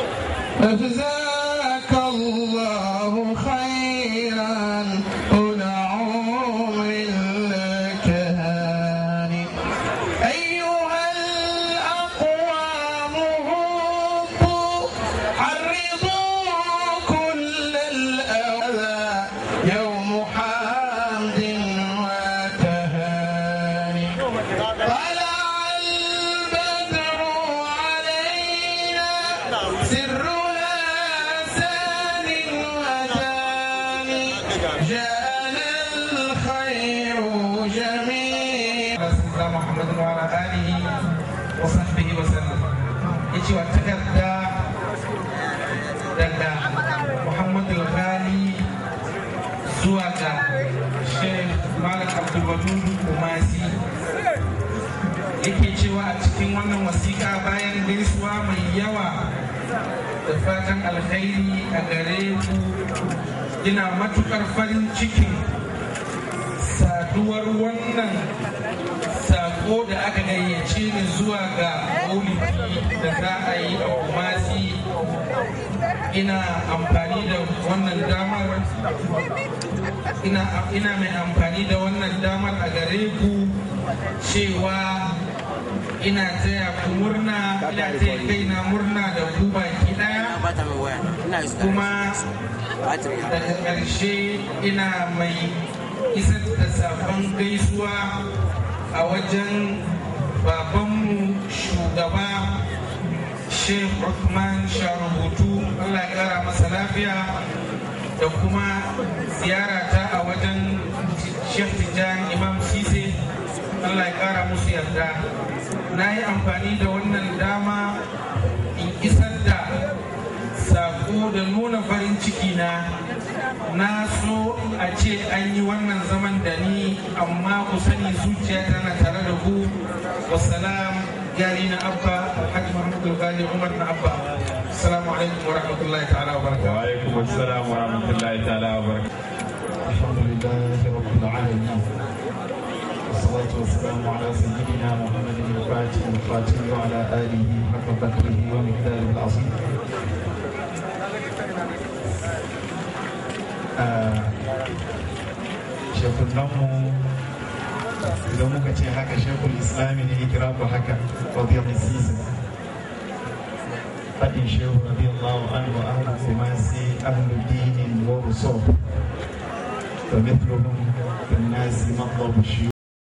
أجزاك الله خيرا طول عمر لك هاني أيها الأقوام هبوا حرضوا كل الأذى يوم حمد وتهاني طلع البدر علينا سرها سان وداني جاءنا الخير جميعا سيدنا محمد وعلى آله وصحبه وسلم يجي وتكدى daga Muhammad al-Ghali zuwa ga Sheikh Malik Abdul Wadud Kumasi yake cewa a cikin wannan wasiƙa bayan gaisuwa mai yawa da fatan alkhairi a gare ku ina matukar farin cikin saduwar wannan sako da aka gayyace ni zuwa ga maulidi da za a yi a kumasi ina amfani da wannan damar ina, ina mai amfani da wannan damar a gare ku cewa ina taya ku murna ina taya kaina murna da ku baki daya kuma daga ƙarshe ina mai isar da sabon gaisuwa a wajen babanmu shugaba Sheikh Uthman Sharubutu Allah ya kara masa lafiya da kuma ziyarata a wajen Sheikh Tijjani Imam Sise Allah ya kara musu yarda na yi amfani da wannan dama in isar da sako da nuna farin ciki na na so a ce an yi wannan zaman da ni amma ku sani zuciya tana tare da ku wasalam gari na abba alhaji muhammadu gali umar na abba assalamu alaikum wa rahmatullahi ta'ala wa barakatuh wa alaikum assalam wa rahmatullahi ta'ala wa barakatuh الحمد لله رب العالمين والصلاة والسلام على سيدنا محمد الفاتح الخاتم وعلى آله حق قدره ومقداره العظيم shekunanmu idan muka ce haka shekul islami ne ya kira ku haka rabiyar sisi faɗin shehu radiyallahu anhu ahlu kumasi ahlu dinin wa rusul فمثلهم في الناس مطلب الشيوخ